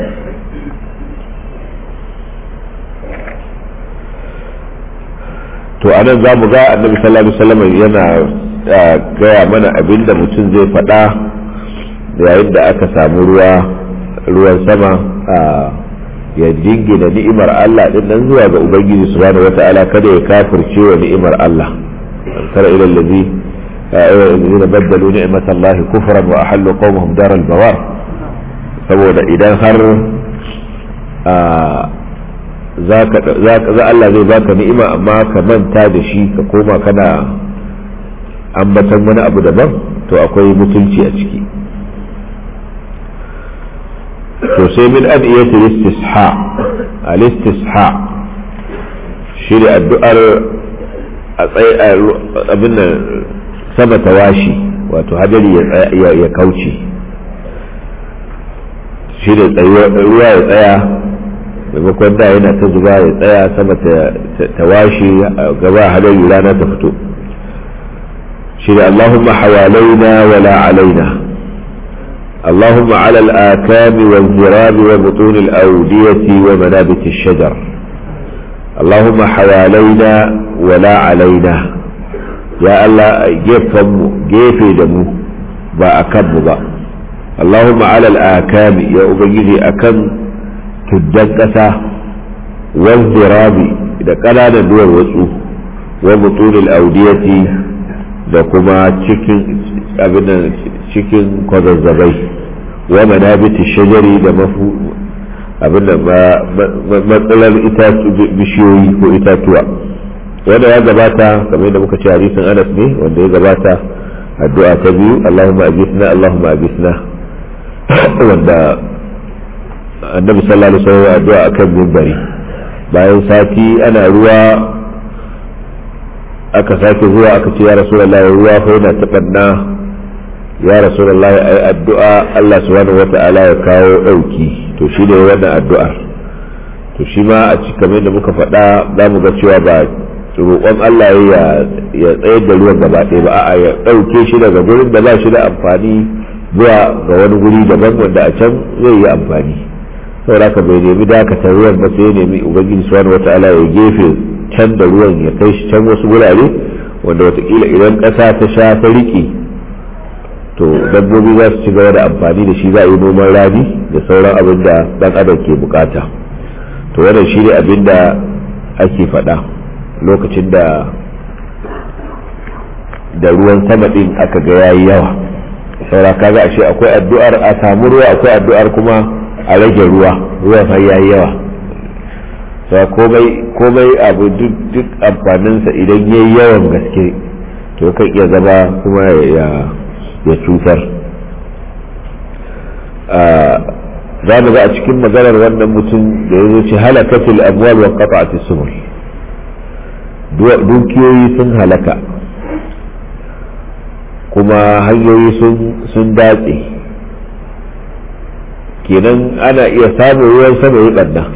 S1: to a nan za mu ga annabi sallallahu alaihi wasallam yana gaya mana abin da mutum zai faɗa yayin da aka samu ruwa ruwan sama ya jingina ni'imar Allah din nan zuwa ga Ubangiji subhanahu wata'ala kada ya kafirce wa ni'imar Allah tara ila allazi الذين بدلوا نعمة الله كفرا وأحلوا قومهم دار البوار saboda idan har za Allah zai baka ni'ima amma ka manta da shi ka koma kana ambatan wani abu daban to akwai mutunci a ciki to sai min adiyatul istisha al istisha shi da addu'ar a tsaye abin nan sama tawashi wato hadari ya kauce shi da ruwa ya tsaya maimakon da yana ta zuba ya tsaya sama tawashi gaba hadari rana ta fito shi da Allahumma hawalaina wala alaina اللهم على الآكام والزراب وبطون الأودية ومنابت الشجر اللهم حوالينا ولا علينا يا الله جيفم جيفي دمو با أكم با اللهم على الآكام يا أبيدي أكم تدقسا والزراب إذا قلانا دور وسو وبطون الأودية da kuma cikin abin cikin kwazazzabai wa manabiti shajari da mafu abin da matsalar bishiyoyi ko itatuwa wanda ya gabata kamar da muka ce hadisin anas ne wanda ya gabata addu'a ta biyu allahumma abisna allahumma abisna wanda annabi sallallahu alaihi wasallam addu'a akan minbari bayan sati ana ruwa aka sake zuwa aka ce ya rasulullahi ruwa fa yana taɓanna ya rasulullahi ai addu'a Allah subhanahu wata'ala ya kawo ɗauki to shi ne wannan addu'ar to shi ma a cikin kamar da muka faɗa za mu ga cewa ba roƙon Allah ya ya tsayar da ruwan gaba ɗaya ba a'a ya ɗauke shi daga gurin da ba shi da amfani zuwa ga wani guri daban wanda a can zai yi amfani saboda ka bai nemi dakatar ruwan ba sai ya nemi ubangiji subhanahu wata'ala ya gefe can da ruwan ya kai shi can wasu gurare wanda watakila idan ƙasa ta sha ta riƙe to dabbobi za su ci gaba da amfani da shi za a yi noman rani da sauran abin da ɗan adam ke bukata to wannan shi ne abin da ake faɗa lokacin da da ruwan sama ɗin aka ga yayi yawa saura kaga ashe akwai addu'ar a samu ruwa akwai addu'ar kuma a rage ruwa ruwa fa yayi yawa sa komai komai abu duk amfaninsa idan ya yi yawan gaske to kan iya zama kuma ya cutar za mu ga a cikin maganar wannan mutum da ya ce halakatul amwal wa qata'atis subul dukiyoyi sun halaka kuma hanyoyi sun datse kenan ana iya samun ruwan sama ya ɓanna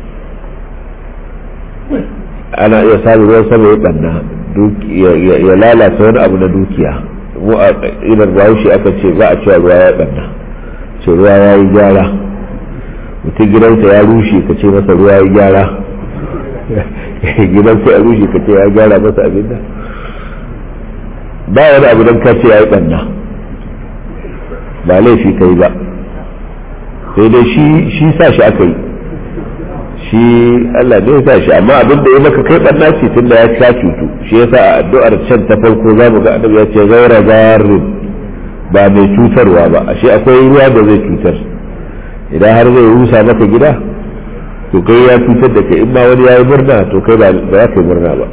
S1: ana iya samun ruwan sama ya ɓanna ya lalata wani abu na dukiya mu a ilar bahaushe aka ce ba a cewa ruwa ya ɓanna ce ruwa ya yi gyara mutum gidansa ya rushe ka ce masa ruwa ya yi gyara gidansa ya rushe ka ce ya gyara masa abin da ba wani abu don ka ce ya yi ɓanna ba laifi ka yi ba sai dai shi sa shi aka yi shi Allah ne ya sa shi amma abin da ya maka kai ɓanna ce tun da ya sha cutu shi yasa a addu'ar can ta farko za mu ga annabi ya ce gaira zarin ba mai cutarwa ba ashe akwai ruwa da zai cutar idan har zai rusa maka gida to kai ya cutar da kai in ma wani ya yi murna to kai ba za ka yi murna ba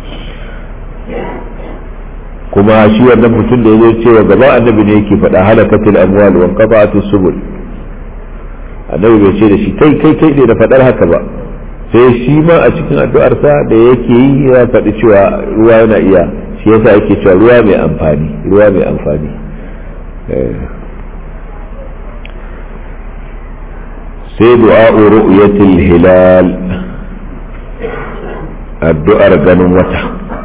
S1: kuma shi wannan mutum da ya zo cewa gaba annabi ne yake faɗa halakatul amwal wa qata'atus subul annabi bai ce da shi kai kai kai ne da faɗar haka ba sai shi ma a cikin addu'arsa da yake yi ya faɗi cewa ruwa yana iya shi yasa yake cewa ruwa mai amfani ruwa mai amfani sai du'a'u ru'yatil hilal addu'ar ganin wata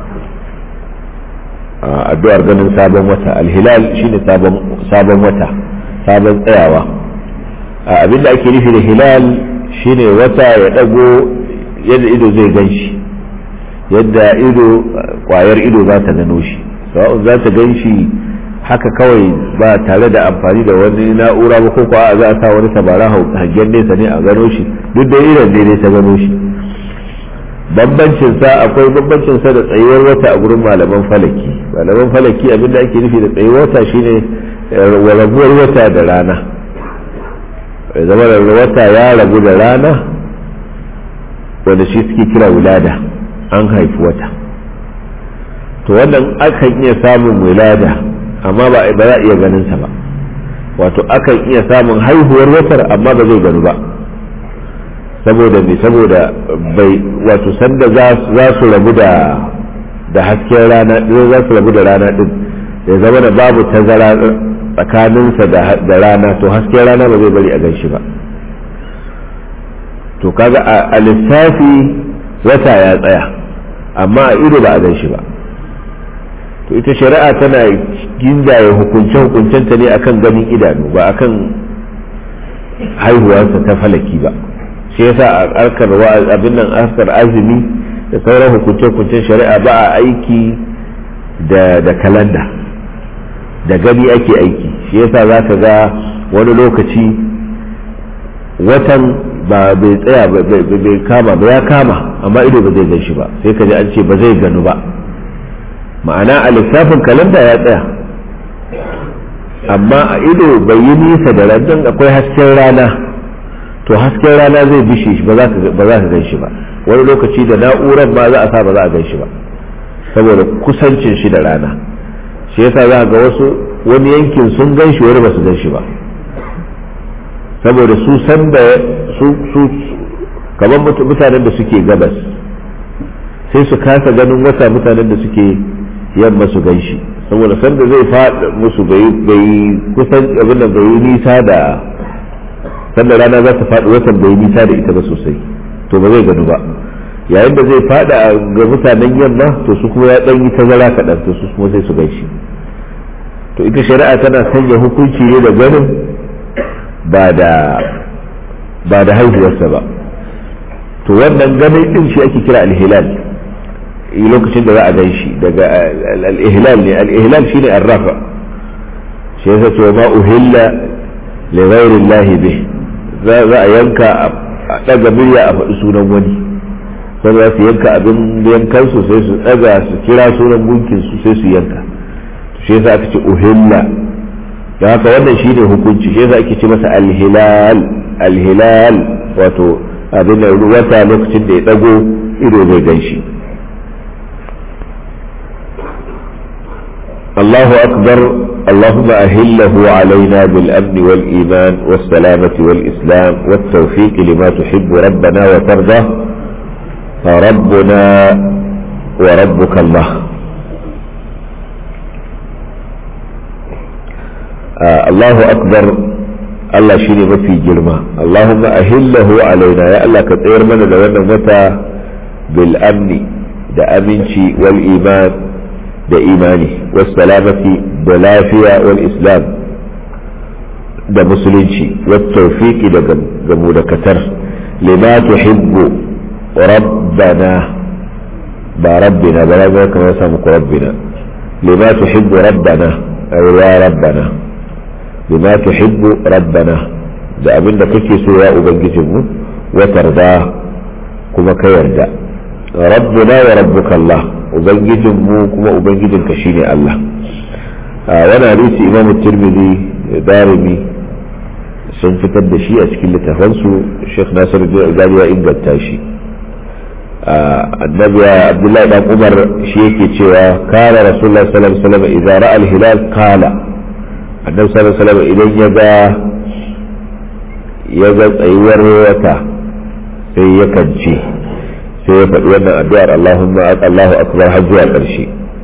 S1: addu'ar ganin sabon wata alhilal shine sabon sabon wata sabon tsayawa abinda ake nufi da hilal shine wata ya dago yadda ido zai gan shi yadda ido kwayar ido za ta gano shi sawa'un za ta gan shi haka kawai ba tare da amfani da wani na'ura ba ko kuwa za a sa wani tabara hangen nesa ne a gano shi duk da irin ne ta gano shi bambancin sa akwai bambancin sa da tsayuwar wata a gurin malaman falaki malaman falaki abinda ake nufi da tsayuwar wata shine rabuwar wata da rana zama da wata ya rabu da rana wanda shi suke kira wulada an haifi wata to wannan akan iya samun wulada amma ba za a iya ganin sa ba wato akan iya samun haihuwar watar amma ba zai gani ba saboda me saboda bai wato sanda za su rabu da da hasken rana za su rabu da rana din ya zama da babu tazara tsakaninsa da rana to hasken rana ba zai bari a gan shi ba to kaga a lissafi wata ya tsaya amma a ido ba a gan shi ba to ita shari'a tana ginjaye hukunce-hukuncenta ne akan ganin idanu ba akan haihuwarsa ta falaki ba shi yasa a harkar abin nan harkar azumi da sauran hukunce-hukuncen shari'a ba a aiki da da kalanda da gani ake aiki shi yasa za ka ga wani lokaci watan ba bai tsaya bai kama ba ya kama amma ido ba zai gan shi ba sai ka ji an ce ba zai ganu ba ma'ana a lissafin kalanda ya tsaya amma a ido bai yi nisa da randan akwai hasken rana to hasken rana zai bishe shi ba za ka gan shi ba wani lokaci da na'urar ma za a sa ba za a gan shi ba saboda kusancin shi da rana shi yasa za ga wasu wani yankin sun gan shi wani ba su gan shi ba saboda su san da su su kamar mutanen da suke gabas sai su kasa ganin wata mutanen da suke yamma su gan shi saboda sanda zai faɗa musu bai kusan abin da bai yi nisa da sanda rana za ta faɗi watan bai yi nisa da ita ba sosai to ba zai ganu ba yayin da zai faɗa ga mutanen yamma to su kuma ya ɗan yi tazara kaɗan to su kuma sai su gan shi to ita shari'a tana sanya hukunci ne da ganin ba da ba da haihuwarsa ba to wannan ganin din shi ake kira alhilal lokacin da za a gan shi daga al-ihlal ne al-ihlal shine arrafa shi yasa cewa ma uhilla li ghairi Allah bih za a yanka a daga murya a faɗi sunan wani sai za su yanka abin yankan su sai su daga su kira sunan gunkin su sai su yanka shi yasa aka ce uhilla da haka wannan shine hukunci shi yasa ake ce masa al-hilal al-hilal wato abin da wata lokacin da ya dago ido zai gan shi الله أكبر اللهم أهله علينا بالأمن والإيمان والسلامة والإسلام والتوفيق لما تحب ربنا وترضى فربنا وربك الله آه الله أكبر الله شيني ما في جرمه اللهم أهله علينا يا الله كتير من لو متى بالأمن da aminci wal iman da imani wasalamati da lafiya wal islam da musulunci wattawfiqi da gamu da katar lima tuhibbu rabbana ba rabbina ba za ka masa muku rabbina lima tuhibbu rabbana ay ya rabbana lima tuhibbu rabbana da abinda kake so ya ubangijinmu wa tarda kuma ka yarda rabbuna wa rabbuka Allah ubangijin mu kuma ubangijin ka shine Allah wani hadisi imamu tirmidhi darimi sun fitar da shi a cikin littafansu sheikh nasir albani ya inganta shi annabi abdullahi dan umar shi yake cewa kana rasulullah sallallahu alaihi wasallam idza ra'a al-hilal qala annabi sallallahu alaihi wasallam idan ya ga ya ga tsayuwar wata sai ya kance sai ya faɗi wannan addu'ar Allahumma Allahu akbar har zuwa ƙarshe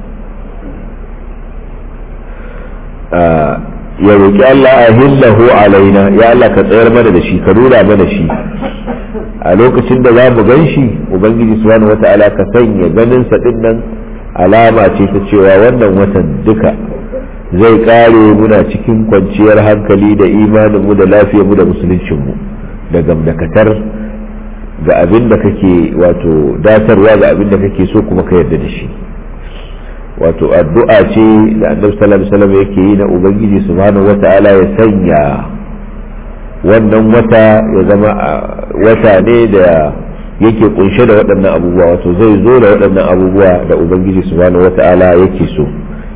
S1: ya roƙi Allah a hillahu alaina ya Allah ka tsayar mana da shi ka nuna mana shi a lokacin da za mu gan shi ubangiji subhanahu wata'ala ka sanya ganin sa din nan alama ce ta cewa wannan watan duka zai kare muna cikin kwanciyar hankali da imanin mu da lafiyar mu da musuluncin mu da gamdakatar ga abin da kake wato datarwa ga abin da kake so kuma ka yarda da shi wato addu'a ce da annabi sallallahu alaihi wasallam yake yi na ubangiji subhanahu wata'ala ya sanya wannan wata ya zama wata ne da yake kunshe da waɗannan abubuwa wato zai zo da waɗannan abubuwa da ubangiji subhanahu wata'ala yake so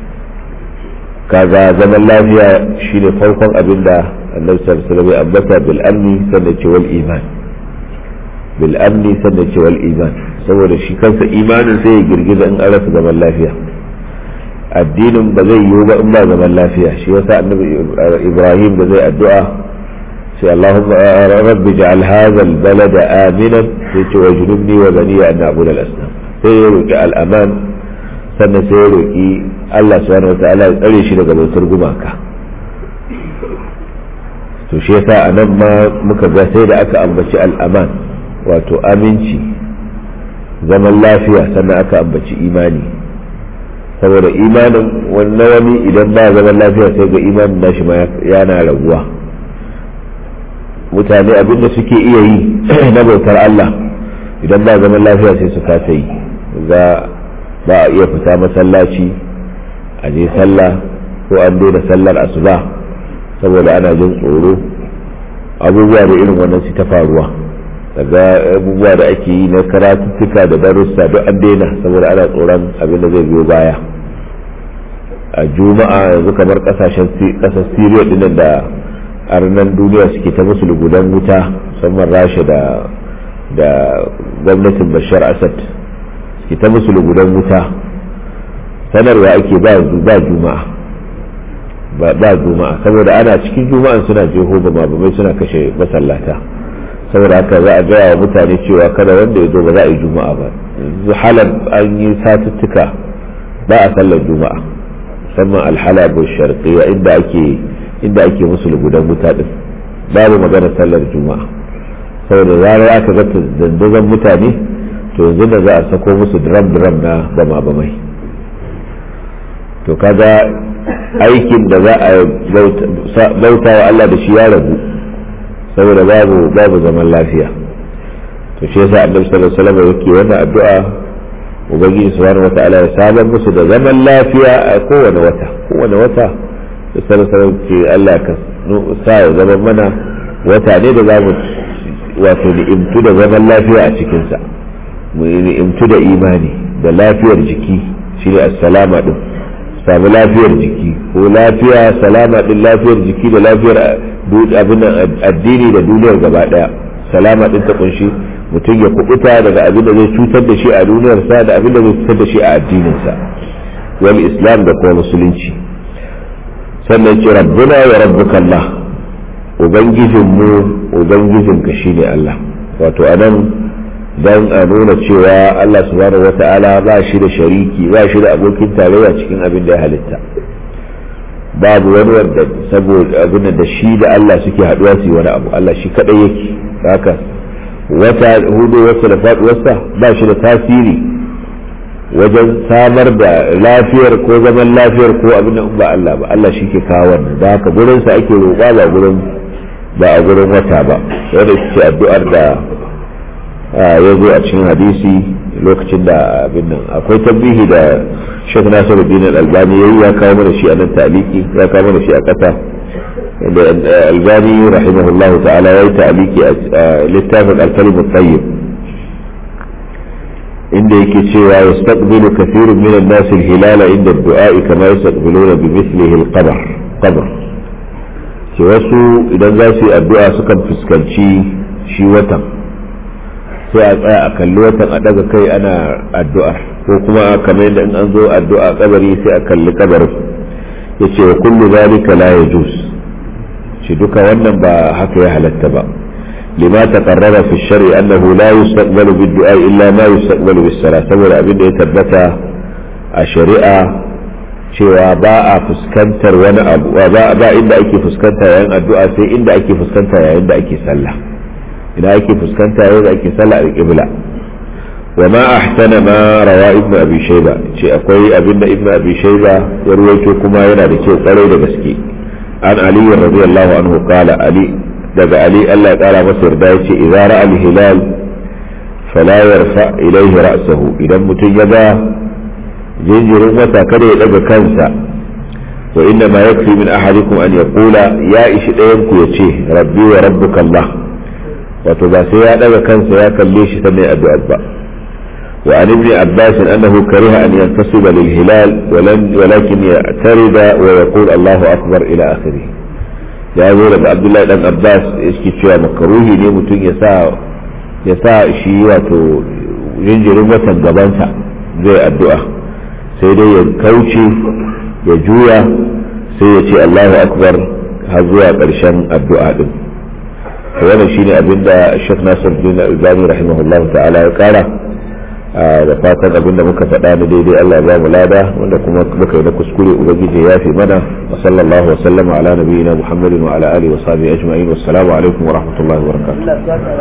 S1: kaga zaman lafiya shine farkon abin da annabi sallallahu alaihi wasallam ya ambata bil amni sannan ce wal iman bil amni sannan ce wal iman saboda shi kansa imanin sai ya girgiza in an rasa zaman lafiya addinin ba zai yiwu ba in ba zaman lafiya shi yasa annabi ibrahim da zai addu'a sai allahumma rabbi ja'al hadha al balada aminan sai ce wa junubni wa bani an na'budu al asnam sai ya roki al aman sannan sai ya roki Allah subhanahu wataala ya tsare shi daga bautar gumaka to shi yasa anan ma muka ga sai da aka ambaci al aman wato aminci zaman lafiya sannan aka ambaci imani saboda imanin wannan wani idan ba zaman lafiya sai ga imanin nashi ma yana raguwa mutane abinda suke iya yi na bautar Allah idan ba zaman lafiya sai su kasa yi za ba a iya fita masallaci a je sallah ko an daina sallar asuba saboda ana jin tsoro abubuwa da irin wannan su ta faruwa daga abubuwa da ake yi na karatuttuka da darussa duk an daina saboda ana tsoron abin da zai biyo baya a juma'a yanzu kamar kasashen kasar siriya dinnan da arnan duniya suke ta musu lugudan wuta musamman rasha da da gwamnatin bashar asad suke ta musu lugudan wuta sanarwa ake ba ba juma'a ba ba juma'a saboda ana cikin juma'an suna jeho ba mabamai suna kashe masallata saboda haka za a gaya wa mutane cewa kada wanda ya zo ba za a yi juma'a ba yanzu halar an yi satuttuka ba a sallar juma'a musamman alhalabu sharqiyya inda ake inda ake musu lugudan wuta din babu magana sallar juma'a saboda zarar aka ga dandazon mutane to yanzu da za a sako musu drum drum na bama bamai to kaga aikin da za a bauta wa Allah da shi ya rabu saboda babu babu zaman lafiya to shi yasa annabi sallallahu alaihi wasallam yake wannan addu'a ubangiji subhanahu wata'ala ya sabar musu da zaman lafiya a kowane wata kowane wata da sallallahu alaihi ce Allah ka sa ya zama mana wata ne da zamu wato ni'imtu da zaman lafiya a cikin sa mu ni'imtu da imani da lafiyar jiki shine assalama din samu lafiyar jiki ko lafiya salama din lafiyar jiki da lafiyar abin addini da duniyar gaba daya salama din ta kunshi mutum ya kubuta daga abin da zai cutar da shi a duniyarsa da abin da zai cutar da shi a addininsa wal islam da kuma musulunci sannan ce rabbuna wa rabbuka Allah ubangijinmu ubangijinka shine Allah wato anan dan a nuna cewa Allah subhanahu wata'ala ba shi da shariki ba shi da abokin tarayya cikin abin da ya halitta babu wani wanda saboda abin da shi da Allah suke haduwa su yi wani abu Allah shi kadai yake haka wata hudu wata da faduwarsa ba shi da tasiri wajen samar da lafiyar ko zaman lafiyar ko abin da ba Allah ba Allah shi ke kawo wannan da haka gurinsa ake roƙa ba gurin ba a gurin wata ba wanda ce addu'ar da ya zo a cikin hadisi lokacin da abin nan akwai tabbihi da Sheikh Nasiruddin Al-Albani yayi ya kawo mana shi a nan taliki ya kawo mana shi a ƙasa da Albani rahimahullahu ta'ala yayi taliki a littafin Al-Kalim At-Tayyib inda yake cewa yastaqbilu kathirun min an-nas al-hilala inda ad-du'a kama yastaqbiluna bi mithlihi al-qabr qabr ke wasu idan za su yi addu'a sukan fuskanci shi watan sai a tsaya a kalli watan a daga kai ana addu'ar ko kuma kamar yadda in an zo addu'a kabari sai a kalli kabarin ya ce wa kullu zalika la yajuz shi duka wannan ba haka ya halatta ba lima taqarrara fi shar'i annahu la yustaqbalu bid du'a illa ma yustaqbalu bis salat saboda abin da ya tabbata a shari'a cewa ba a fuskantar wani abu ba inda ake fuskanta yayin addu'a sai inda ake fuskanta yayin da ake sallah idan ake fuskanta yayin da ake sallah a qibla wa ma ahsana ma rawa ibnu abi shayba ce akwai abinda ibnu abi shayba ya ruwaito kuma yana da kyau kwarai da gaske an ali radiyallahu anhu qala ali daga ali Allah ya kara masa yarda yace idza ra'a al-hilal fala yarfa ilayhi ra'sahu idan mutum ya ga jinjirin wata kada ya daga kansa wa inna ma yakfi min ahadikum an yaqula ya ishi dayan ku yace rabbi wa rabbuka Allah wato ba sai ya daga kansa ya kalle shi sannan addu'a ba wa an ibn abbas annahu kariha an yantasiba lil hilal walakin ya'tarida wa yaqul Allahu akbar ila akhirih ya zo daga abdullahi dan abbas yake cewa makaruhi ne mutum ya sa ya sa shi wato jinjirin watan gabansa zai addu'a sai dai ya kauce ya juya sai ya ce Allahu akbar har zuwa ƙarshen addu'a din wannan shine abin da Sheikh Nasir bin Albani rahimahullahu ta'ala ya kara da fatan abin da muka faɗa da daidai Allah ya ba mu lada wanda kuma muka yi na kuskure ubangiji ya fi mana wa sallallahu wa sallama ala nabiyyina Muhammadin wa ala alihi wa sahbihi ajma'in wassalamu alaikum wa rahmatullahi wa barakatuh